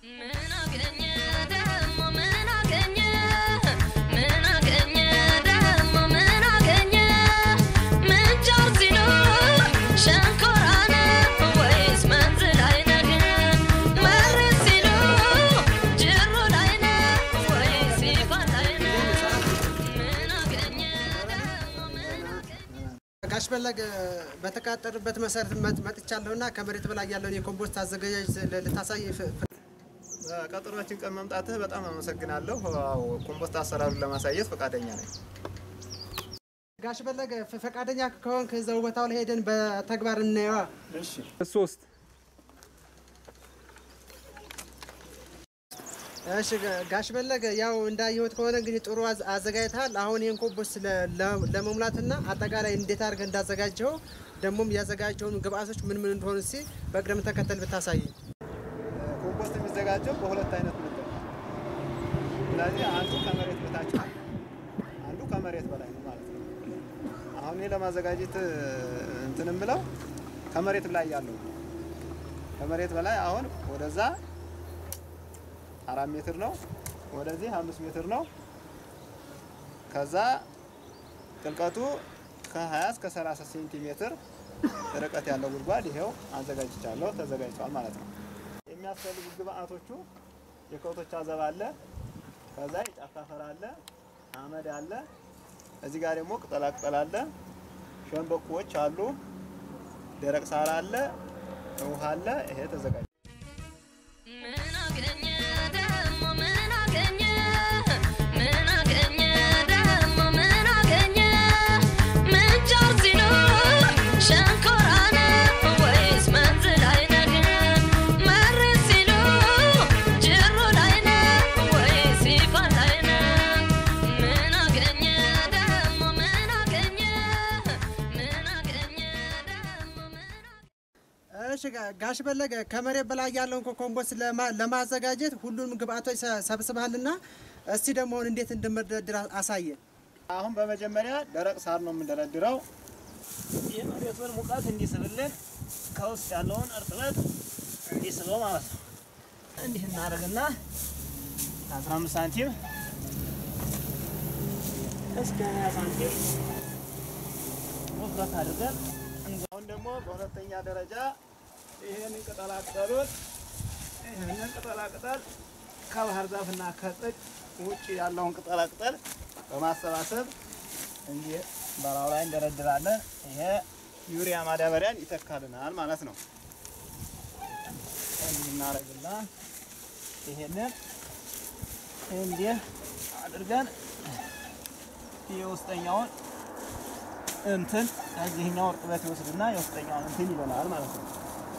ምን አገኘ ደሞ ምን አገኘ ምን አገኘ ደሞ ምን አገኘ ምንቸር ሲሉ ሸንኮራ ነው ወይስ መንዝ ላይ ነህ መሬት ሲሉ ጅሩ ላይ ነው ወይስ ይፋን ላይ ነህ ምን አገኘ ደሞ ምን አገኘ ጋሽ ፈለገ በተቃጠሩበት መሰረት መጥ- መጥቻለሁና ከመሬት በላይ ያለውን የኮምፖስት አዘገጃጅ ል- ልታሳይ ፍ- ፍ- ቀጠሯችን ቀን መምጣትህ በጣም አመሰግናለሁ። አዎ ኮምፖስት አሰራሩን ለማሳየት ፈቃደኛ ነኝ። ጋሽ ፈለገ ፍ- ፈቃደኛ ከሆንክ እዛው ቦታው ላይ ሄደን በተግባር እናየዋ። እሺ ሶስት እሺ ጋ- ጋሽ ፈለገ ያው እንዳየሁት ከሆነ እንግዲህ ጥሩ አዝ- አዘጋጅተሃል። አሁን ይህን ኮምፖስት ለ- ለ- ለመሙላትና አጠቃላይ እንዴት አድርገህ እንዳዘጋጀው ደግሞም ያዘጋጀውን ግብአቶች ምን ምን እንደሆኑ እስኪ በቅደም ተከተል ብታሳይ። ኮምፖስት የሚዘጋጀው በሁለት አይነት ምድብ ነው። ስለዚህ አንዱ ከመሬት በታች ነው፣ አንዱ ከመሬት በላይ ነው ማለት ነው። አሁን እኔ ለማዘጋጀት እንትን የምለው ከመሬት ላይ ያለው ነው። ከመሬት በላይ አሁን ወደዛ አራት ሜትር ነው፣ ወደዚህ አምስት ሜትር ነው። ከዛ ጥልቀቱ ከ20 እስከ 30 ሴንቲሜትር ርቀት ያለው ጉድጓድ ይሄው አዘጋጅቻለሁ፣ ተዘጋጅቷል ማለት ነው። የሚያስፈልጉ ግብአቶቹ የከብቶች አዘባ አለ፣ ከዛ የጫካ አፈር አለ፣ አመድ አለ፣ እዚህ ጋር ደግሞ ቅጠላ ቅጠል አለ፣ ሸንበቆዎች አሉ፣ ደረቅ ሳር አለ፣ ውሃ አለ። ይሄ ተዘጋጅ ምን አገኘ ደሞ ምን አገኘ ምን አገኘ ደሞ ምን አገኘ ምንቸር ሲሉ ሸንኮራ ነው ወይስ መንዝ ላይ ነህ መሬት ሲሉ ጅሩ ላይ ነው ወይስ ይፋን ላይ ነህ ምን አገኘ ደሞ ምን አገኘ ምን አገኘ ደሞ ምን እሺ ጋ- ጋሽ ፈለገ ከመሬት በላይ ያለውን ኮ- ኮምፖስት ለማ- ለማዘጋጀት ሁሉንም ግብአቶች ሰ- ሰብስበሃልና እስቲ ደግሞ አሁን እንዴት እንደምደረድር አሳየን። አሁን በመጀመሪያ ደረቅ ሳር ነው የምንደረድረው። የመሬቱን ሙቀት እንዲስብልን ከውስጥ ያለውን እርጥበት እንዲስበው ማለት ነው። እንዲህ እናደርግና 15 ሳንቲም እስከ 20 ሳንቲም ውፍረት አድርገን እንዛ- አሁን ደግሞ በሁለተኛ ደረጃ ይህንን ቅጠላቅጠሉን ይህንን ቅጠላቅጠል ከባህር ዛፍና ከጥቅ ውጭ ያለውን ቅጠላቅጠል በማሰባሰብ እንዲህ በላዩ ላይ እንደረድራለን። ይሄ ዩሪያ ማዳበሪያን ይተካልናል ማለት ነው። እንዲህ እናደርግና ይሄንን እንዲህ አድርገን የውስጠኛውን እንትን ከዚህኛው እርጥበት ይወስድና የውስጠኛውን እንትን ይበላል ማለት ነው።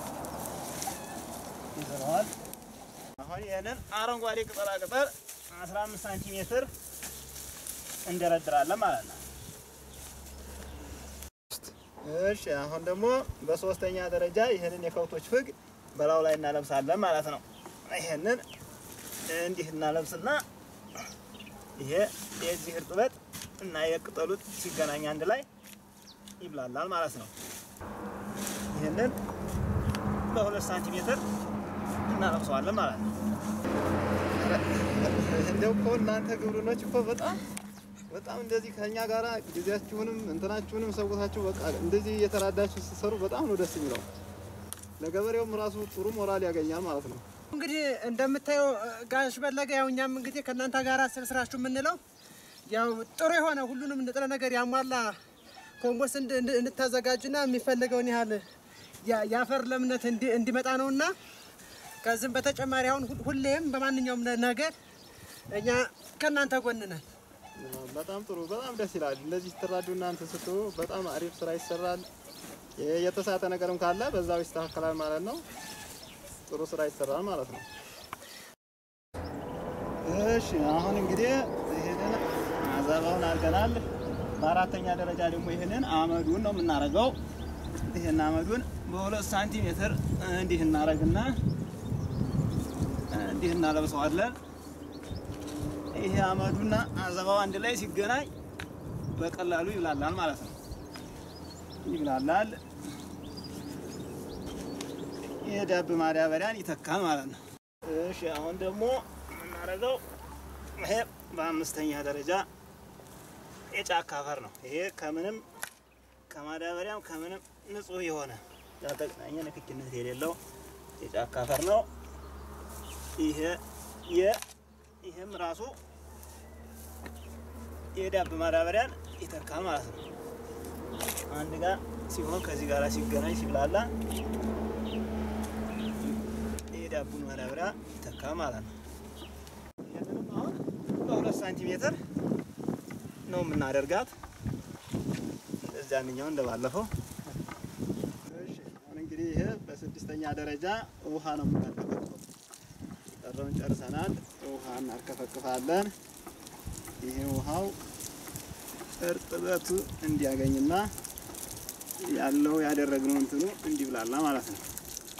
ይበላዋል። አሁን ይህንን አረንጓዴ ቅጠላ ቅጠል 15 ሳንቲሜትር እንደረድራለን ማለት ነው። እሺ አሁን ደግሞ በሶስተኛ ደረጃ ይህንን የከብቶች ፍግ በላዩ ላይ እናለብሳለን ማለት ነው። ይህንን እንዲህ እናለብስና ይሄ የዚህ እርጥበት እና የቅጠሉት ሲገናኝ አንድ ላይ ይብላላል ማለት ነው። ይህንን በሁለት ሳንቲሜትር እናለብሰዋለን ማለት ነው። እንደው እኮ እናንተ ግብርኖች እኮ በጣም በጣም እንደዚህ ከኛ ጋራ ጊዜያችሁንም እንትናችሁንም ሰውታችሁ በቃ እንደዚህ እየተራዳችሁ ስትሰሩ በጣም ነው ደስ የሚለው። ለገበሬውም ራሱ ጥሩ ሞራል ያገኛል ማለት ነው። እንግዲህ እንደምታየው እ፣ ጋሽ ፈለገ ያው እኛም እንግዲህ ከእናንተ ጋር ስብስራችሁ የምንለው ያው ጥሩ የሆነ ሁሉንም ንጥረ ነገር ያሟላ ኮምፖስት እንድ- እንድ- እንድታዘጋጁና የሚፈለገውን ያህል ያ- የአፈር ለምነት እንዲ- እንዲመጣ ነውና ከዚህም በተጨማሪ አሁን ሁ- ሁሌም በማንኛውም ነ- ነገር እኛ ከእናንተ ጎን ነን። በጣም ጥሩ፣ በጣም ደስ ይላል። እንደዚህ ስትራዱ እናንተ ስትሉ በጣም አሪፍ ስራ ይሰራል። የ- የተሳተ ነገርም ካለ በዛው ይስተካከላል ማለት ነው። ጥሩ ስራ ይሰራል ማለት ነው። እሺ አሁን እንግዲህ ይሄንን አዘባውን አድርገናል። በአራተኛ ደረጃ ደግሞ ይሄንን አመዱን ነው የምናደርገው። ይሄን አመዱን በሁለት ሳንቲሜትር እንዲህ እናደርግና እንዲህ እናለብሰዋለን። ይሄ አመዱና አዘባው አንድ ላይ ሲገናኝ በቀላሉ ይብላላል ማለት ነው። ይብላላል። የዳብ ማዳበሪያን ይተካል ማለት ነው። እሺ አሁን ደግሞ የምናደርገው ይሄ በአምስተኛ ደረጃ የጫካ አፈር ነው። ይሄ ከምንም ከማዳበሪያም ከምንም ንጹህ የሆነ ያልተገናኘ ንክኪነት የሌለው የጫካ አፈር ነው። ይሄ የ ይሄም ራሱ የዳብ ማዳበሪያን ይተካል ማለት ነው። አንድ ጋር ሲሆን ከዚህ ጋር ሲገናኝ ሲብላላ የዳቡን ማዳበሪያ ይተካል ማለት ነው። ይህንንም አሁን በሁለት ሳንቲሜትር ነው የምናደርጋት እንደዚያንኛው እንደባለፈው። እሺ አሁን እንግዲህ ይሄ በስድስተኛ ደረጃ ውሃ ነው የምናርከፈክፈው። ቀረውን ጨርሰናል። ውሃ እናርከፈክፋለን። ይሄ ውሃው እርጥበቱ እንዲያገኝና ያለው ያደረግነው እንትኑ እንዲብላላ ማለት ነው።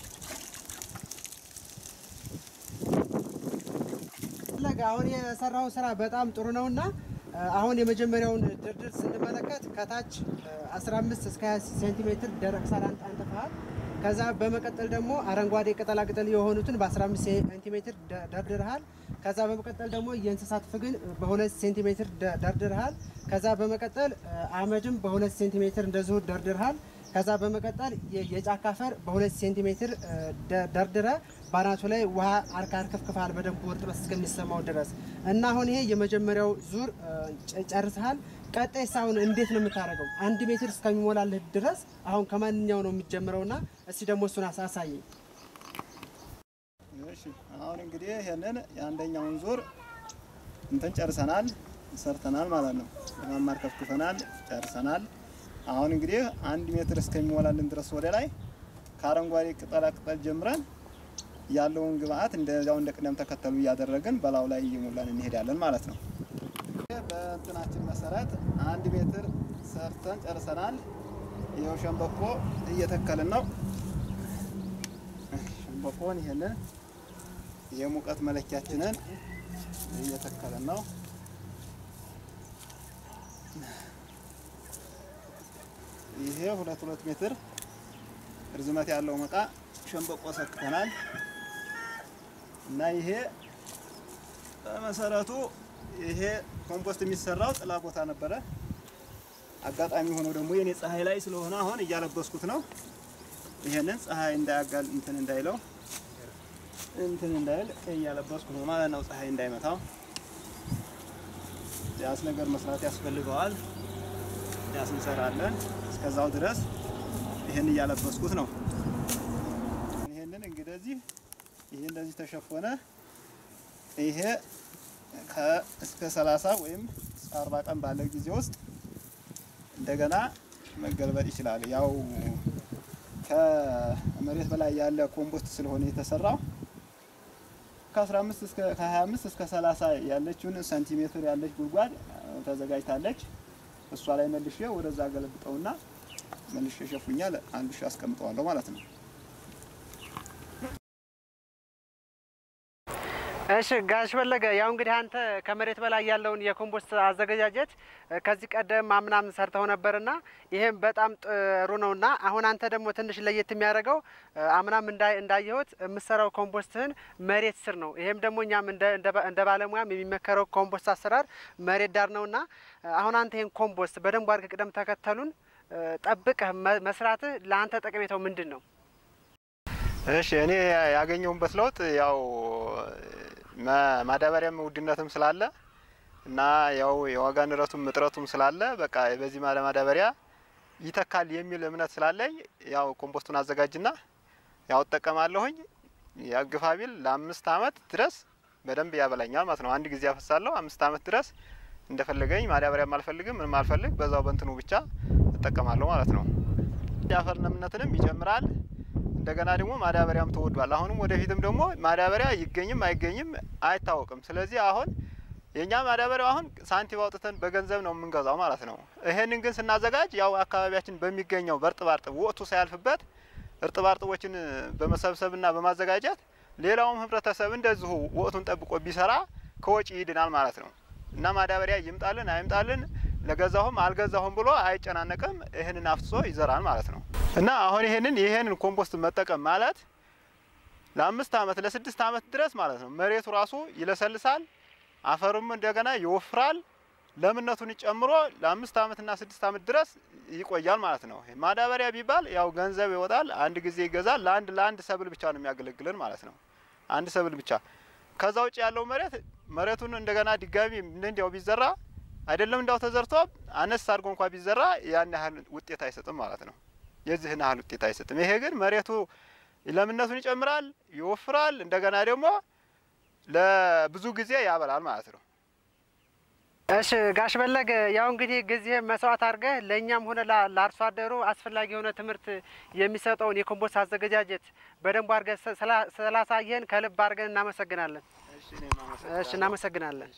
ፈለገ አሁን የሰራው ስራ በጣም ጥሩ ነውና አሁን የመጀመሪያውን ድርድር ስንመለከት ከታች 15 እስከ 20 ሴንቲሜትር ደረቅ ሳር አንጥ- አንጥፈሃል። ከዛ በመቀጠል ደግሞ አረንጓዴ ቅጠላቅጠል የሆኑትን በ15 ሴንቲሜትር ደ- ደርድረሃል። ከዛ በመቀጠል ደግሞ የእንስሳት ፍግን በ2 ሴንቲሜትር ደ- ደርድረሃል። ከዛ በመቀጠል አመድም በ2 ሴንቲሜትር እንደዚሁ ደርድረሃል። ከዛ በመቀጠል የ- የጫካ አፈር በሁለት ሴንቲሜትር እ፣ ደ- ደርድረ ባናቱ ላይ ውሃ አርካ አርከፍክፈሃል በደንብ እርጥበት እስከሚሰማው ድረስ እና አሁን ይሄ የመጀመሪያው ዙር እ፣ ጨ- ጨርሰሃል። ቀጣይ አሁን እንዴት ነው የምታደርገው? አንድ ሜትር እስከሚሞላልህ ድረስ አሁን ከማንኛው ነው የሚጀምረው? እና እስቲ ደግሞ እሱን አሳ- አሳየኝ። እሺ አሁን እንግዲህ ይሄንን የአንደኛውን ዙር እንትን ጨርሰናል፣ ሰርተናል ማለት ነው። ለማማር ከፍክፈናል፣ ጨርሰናል። አሁን እንግዲህ አንድ ሜትር እስከሚሞላልን ድረስ ወደ ላይ ከአረንጓዴ ቅጠላ ቅጠል ጀምረን ያለውን ግብአት እንደዚያው እንደ ቅደም ተከተሉ እያደረግን በላዩ ላይ እየሞላን እንሄዳለን ማለት ነው። በእንትናችን መሰረት አንድ ሜትር ሰርተን ጨርሰናል። ይኸው ሸንበቆ እየተከልን ነው። ሸንበቆን ይሄንን የሙቀት መለኪያችንን እየተከልን ነው። ይሄ ሁለት ሁለት ሜትር ርዝመት ያለው መቃ ሸንበቆ ሰክተናል እና ይሄ በመሰረቱ ይሄ ኮምፖስት የሚሰራው ጥላ ቦታ ነበረ። አጋጣሚ ሆኖ ደግሞ የኔ ፀሐይ ላይ ስለሆነ አሁን እያለበስኩት ነው። ይሄንን ፀሐይ እንዳያጋል እንትን እንዳይለው እንትን እንዳይል እያለበስኩ ነው ማለት ነው። ፀሐይ እንዳይመታው ዳስ ነገር መስራት ያስፈልገዋል። ዳስ እንሰራለን። እስከዛው ድረስ ይሄን እያለበስኩት ነው። ይሄንን እንግዲህ ይሄ እንደዚህ ተሸፈነ። ይሄ እስከ 30 ወይም እስከ 40 ቀን ባለው ጊዜ ውስጥ እንደገና መገልበጥ ይችላል። ያው ከመሬት በላይ ያለ ኮምፖስት ስለሆነ የተሰራው ከ15 እስከ ከ25 እስከ 30 ያለችውን ሰንቲሜትር ያለች ጉድጓድ ተዘጋጅታለች። እሷ ላይ መልሼ ወደዛ ገለብጠውና መልሼ ሸፉኛል አንዱ ሺ አስቀምጠዋለሁ ማለት ነው። እሺ ጋሽ ፈለገ ያው እንግዲህ አንተ ከመሬት በላይ ያለውን የኮምፖስት አዘገጃጀት እ፣ ከዚህ ቀደም አምናም ሰርተው ነበርና ይሄም በጣም ጥሩ ነውና አሁን አንተ ደግሞ ትንሽ ለየት የሚያደርገው እ፣ አምናም እንዳ- እንዳየሁት የምሰራው ኮምፖስትህን መሬት ስር ነው። ይሄም ደግሞ እኛም እንደ እንደ ባ- እንደ ባለሙያም የሚመከረው ኮምፖስት አሰራር መሬት ዳር ነውና እ፣ አሁን አንተ ይሄን ኮምፖስት በደንብ አድርገህ ቅደም ተከተሉን እ፣ ጠብቀህ መ- መስራትህ ለአንተ ጠቀሜታው ምንድን ነው? እሺ እኔ ያገኘሁበት ለውጥ ያው ማ- ማዳበሪያም ውድነትም ስላለ እና ያው የዋጋ ንረቱም እጥረቱም ስላለ በቃ በዚህ ማለ ማዳበሪያ ይተካል የሚል እምነት ስላለኝ ያው ኮምፖስቱን አዘጋጅና ያው እጠቀማለሁኝ። ያግፋ ቢል ለአምስት አመት ድረስ በደንብ ያበላኛል ማለት ነው። አንድ ጊዜ አፈሳለሁ አምስት አመት ድረስ እንደፈለገኝ ማዳበሪያም አልፈልግም ምንም አልፈልግ በዛው በእንትኑ ብቻ እጠቀማለሁ ማለት ነው። የአፈር ለምነትንም ይጨምራል። እንደገና ደግሞ ማዳበሪያም ተወዷል። አሁንም ወደፊትም ደግሞ ማዳበሪያ ይገኝም አይገኝም አይታወቅም። ስለዚህ አሁን የእኛ ማዳበሪያው አሁን ሳንቲም አውጥተን በገንዘብ ነው የምንገዛው ማለት ነው። ይሄንን ግን ስናዘጋጅ ያው አካባቢያችን በሚገኘው በእርጥብ አርጥብ ወቅቱ ሳያልፍበት እርጥብ አርጥቦችን በመሰብሰብና በማዘጋጀት ሌላውም ህብረተሰብ እንደዚሁ ወቅቱን ጠብቆ ቢሰራ ከወጪ ይድናል ማለት ነው እና ማዳበሪያ ይምጣልን አይምጣልን ለገዛሁም አልገዛሁም ብሎ አይጨናነቅም። ይህንን አፍስሶ ይዘራል ማለት ነው እና አሁን ይህንን ይህንን ኮምፖስት መጠቀም ማለት ለአምስት ዓመት ለስድስት ዓመት ድረስ ማለት ነው መሬቱ ራሱ ይለሰልሳል፣ አፈሩም እንደገና ይወፍራል። ለምነቱን ጨምሮ ለአምስት ዓመትና ስድስት ዓመት ድረስ ይቆያል ማለት ነው። ማዳበሪያ ቢባል ያው ገንዘብ ይወጣል፣ አንድ ጊዜ ይገዛል። ለአንድ ለአንድ ሰብል ብቻ ነው የሚያገለግልን ማለት ነው። አንድ ሰብል ብቻ። ከዛ ውጭ ያለው መሬት መሬቱን እንደገና ድጋሚ እንዲያው ቢዘራ አይደለም እንዳው ተዘርቶ አነስ አድርጎ እንኳ ቢዘራ ያን ያህል ውጤት አይሰጥም ማለት ነው። የዚህን ያህል ውጤት አይሰጥም። ይሄ ግን መሬቱ ለምነቱን ይጨምራል፣ ይወፍራል፣ እንደገና ደግሞ ለብዙ ጊዜ ያበላል ማለት ነው። እሺ ጋሽ በለገ ያው እንግዲህ ጊዜ መስዋዕት አድርገህ ለእኛም ሆነ ላ- ለአርሶ አደሩ አስፈላጊ የሆነ ትምህርት የሚሰጠውን የኮምፖስት አዘገጃጀት በደንብ አድርገህ ስላ- ስላ- ስላሳየን ከልብ አድርገን እናመሰግናለን። እሺ እናመሰግናለን።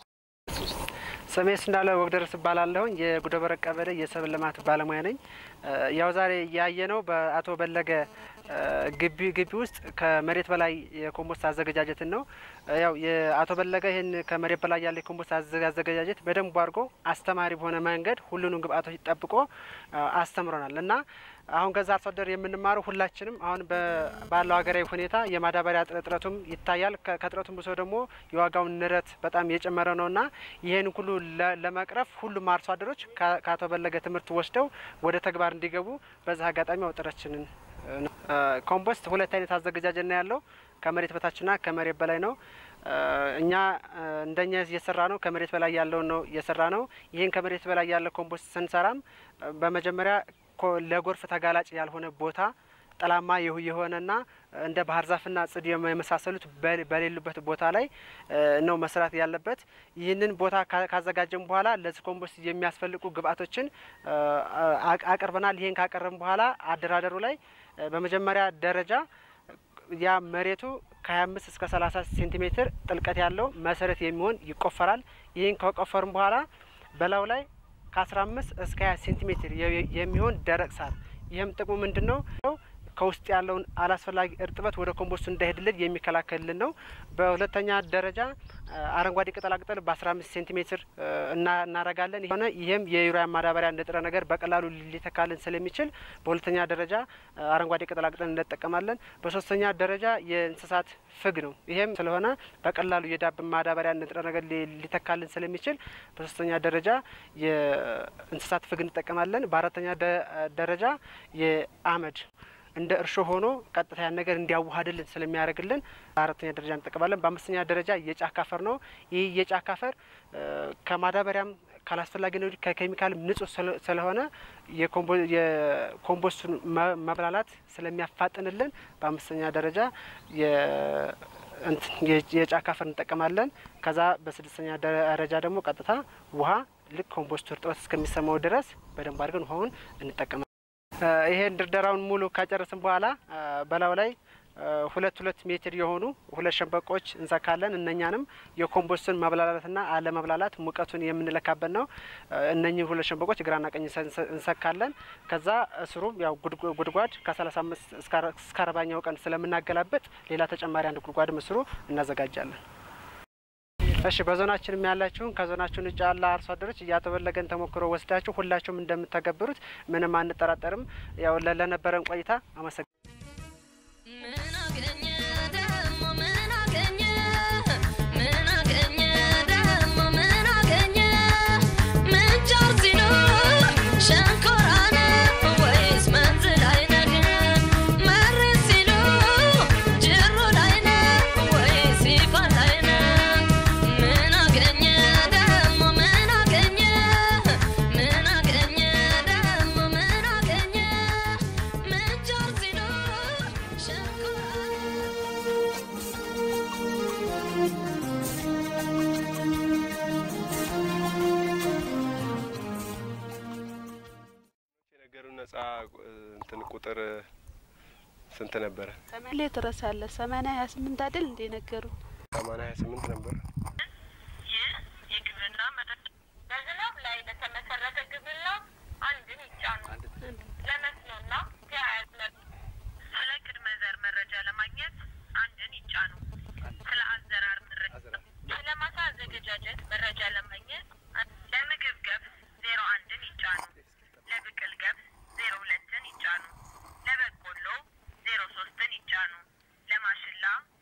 ስሜስ እንዳለ ወግደረስ እባላለሁኝ የጉደበረቅ ቀበሌ የሰብል ልማት ባለሙያ ነኝ። እ ያው ዛሬ ያየነው በአቶ በለገ እ ግቢ ግቢ ውስጥ ከመሬት በላይ የኮምፖስት አዘገጃጀትን ነው። እ ያው የአቶ በለገ ይህን ከመሬት በላይ ያለ የኮምፖስት አዘ- አዘገጃጀት በደንብ አድርጎ አስተማሪ በሆነ መንገድ ሁሉንም ግብአቶች ጠብቆ እ አስተምሮናል እና አሁን ከዛ አርሶ አደር የምንማረው ሁላችንም አሁን በ- ባለው ሀገራዊ ሁኔታ የማዳበሪያ እጥረ- እጥረቱም ይታያል። ከ- ከእጥረቱም ብሶ ደግሞ የዋጋውን ንረት በጣም እየጨመረ ነውና ይህን ሁሉ ለ- ለመቅረፍ ሁሉም አርሶ አደሮች ከ- ከአቶ በለገ ትምህርት ወስደው ወደ ተግባር እንዲገቡ በዛ አጋጣሚ አውጥረችንን ነው። እ ኮምፖስት ሁለት አይነት አዘገጃጀት ነው ያለው ከመሬት በታችና ከመሬት በላይ ነው። እ እኛ እ እንደኛ እየሰራ ነው ከመሬት በላይ ያለውን ነው እየሰራ ነው። ይህን ከመሬት በላይ ያለ ኮምፖስት ስንሰራም እ በመጀመሪያ ኮ- ለጎርፍ ተጋላጭ ያልሆነ ቦታ ጠላማ የሁ- የሆነና እንደ ባህር ዛፍና ጽድ የመ- የመሳሰሉት በሌ- በሌሉበት ቦታ ላይ እ ነው መስራት ያለበት። ይህንን ቦታ ካ- ካዘጋጀን በኋላ ለዚህ ኮምፖስት የሚያስፈልጉ ግብአቶችን እ አ- አቅርበናል። ይህን ካቀረብን በኋላ አደራደሩ ላይ እ በመጀመሪያ ደረጃ ያ መሬቱ ከ25 እስከ 30 ሴንቲሜትር ጥልቀት ያለው መሰረት የሚሆን ይቆፈራል። ይህን ከቆፈርን በኋላ በላዩ ላይ ከ15 እስከ 20 ሴንቲሜትር የ- የሚሆን ደረቅ ሳር። ይህም ጥቅሙ ምንድን ነው? ከውስጥ ያለውን አላስፈላጊ እርጥበት ወደ ኮምፖስቱ እንዳይሄድልን የሚከላከልልን ነው። በሁለተኛ ደረጃ አ፣ አረንጓዴ ቅጠላቅጠል በ15 ሴንቲሜትር እ፣ እና- እናረጋለን የሆነ ይህም የዩሪያ ማዳበሪያ ንጥረ ነገር በቀላሉ ሊተካልን ስለሚችል በሁለተኛ ደረጃ አ፣ አረንጓዴ ቅጠላቅጠል እንጠቀማለን። በሶስተኛ ደረጃ የእንስሳት ፍግ ነው። ይህም ስለሆነ በቀላሉ የዳብ ማዳበሪያ ንጥረ ነገር ሊ- ሊተካልን ስለሚችል በሶስተኛ ደረጃ የእንስሳት ፍግ እንጠቀማለን። በአራተኛ ደ- ደረጃ የአመድ እንደ እርሾ ሆኖ ቀጥታ ያን ነገር እንዲያዋሃድልን ስለሚያደርግልን በአራተኛ ደረጃ እንጠቀማለን። በአምስተኛ ደረጃ የጫካ አፈር ነው። ይህ የጫካ አፈር እ፣ ከማዳበሪያም ካላስፈላጊ ነው ከኬሚካል ንጹህ ስለ- ስለሆነ የኮምፖ- የኮምፖስቱን መ- መብላላት ስለሚያፋጥንልን በአምስተኛ ደረጃ የ- እንትን የ- የጫካ አፈር እንጠቀማለን። ከዛ በስድስተኛ ደረጃ ደግሞ ቀጥታ ውሃ ልክ ኮምፖስቱ እርጥበት እስከሚሰማው ድረስ በደንብ አድርገን ውሃውን እንጠቀማለን። እ፣ ይሄን ድርደራውን ሙሉ ካጨረስን በኋላ እ፣ በላዩ ላይ እ፣ ሁለት ሁለት ሜትር የሆኑ ሁለት ሸንበቆች እንሰካለን። እነኛንም የኮምፖስቱን መብላላትና አለመብላላት ሙቀቱን የምንለካበት ነው። እ፣ እነኚህ ሁለት ሸንበቆች ግራና ቀኝ እንሰ- እንሰ- እንሰካለን። ከዛ እስሩም ያው ጉድጓ- ጉድጓድ ከ35 እስከ አርባኛው ቀን ስለምናገላበጥ ሌላ ተጨማሪ አንድ ጉድጓድ ምስሩ እናዘጋጃለን። እሺ በዞናችንም ያላችሁን ከዞናችን ውጭ ያለ አርሶ አደሮች እያተበለገን ተሞክሮ ወስዳችሁ ሁላችሁም እንደምታገብሩት ምንም አንጠራጠርም። ያው ለ- ለነበረን ቆይታ አመሰግ ምን አገኘ ደሞ ምን አገኘ ምን አገኘ ደሞ ምን አገኘ ምንጃር ሲሉ ሸንኮራ ነው ወይስ መንዝ ላይ ነህ መሬት ሲሉ ጅሩ ላይ ነው ወይስ ይፋን ላይ ነህ ምን አገኘ ደሞ ምን አገኘ ምን አገኘ ደሞ ምን አገኘ ምንጃር ሲሉ ሸንኮራ የነገሩ ነጻ እንትን ቁጥር ስንት ነበረ? ሰማንያ ትረሳለ ሰማንያ ሀያ ስምንት አይደል እንደ ነገሩ ሰማንያ ሀያ ስምንት ነበር። ይህ የግብርና መረጃ በዝናብ ላይ ለተመሰረተ ግብርና አንድን ይጫኑ። ለመስኖና ተያያዥ መ- ስለ ቅድመ ዘር መረጃ ለማግኘት አንድን ይጫኑ። ስለ አዘራር መረጃ፣ ስለ ማሳ አዘገጃጀት መረጃ ለማግኘት አን- ለምግብ ገብስ ዜሮ አንድን ይጫኑ። ለብቅል ገብስ ዜሮ ሁለትን ይጫኑ። ለበቆሎ ዜሮ ሶስትን ይጫኑ። ለማሽላ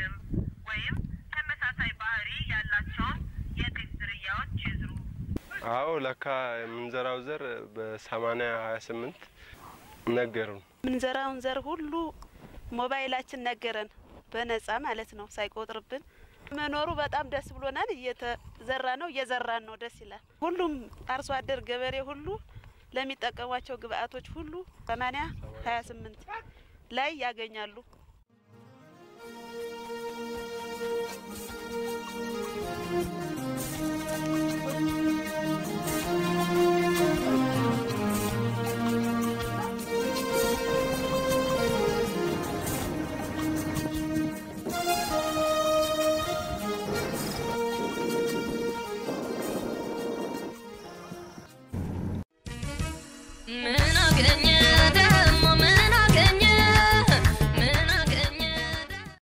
ዳግም ወይም ተመሳሳይ ባህሪ ያላቸውን የጤፍ ዝርያዎች ይዝሩ። አዎ ለካ የምንዘራው ዘር በሰማንያ ሀያ ስምንት ነገሩን። ምንዘራውን ዘር ሁሉ ሞባይላችን ነገረን፣ በነጻ ማለት ነው ሳይቆጥርብን። መኖሩ በጣም ደስ ብሎናል። እየተዘራ ነው እየዘራን ነው፣ ደስ ይላል። ሁሉም አርሶ አደር ገበሬ ሁሉ ለሚጠቀሟቸው ግብአቶች ሁሉ ሰማንያ ሀያ ስምንት ላይ ያገኛሉ። ምን አገኘ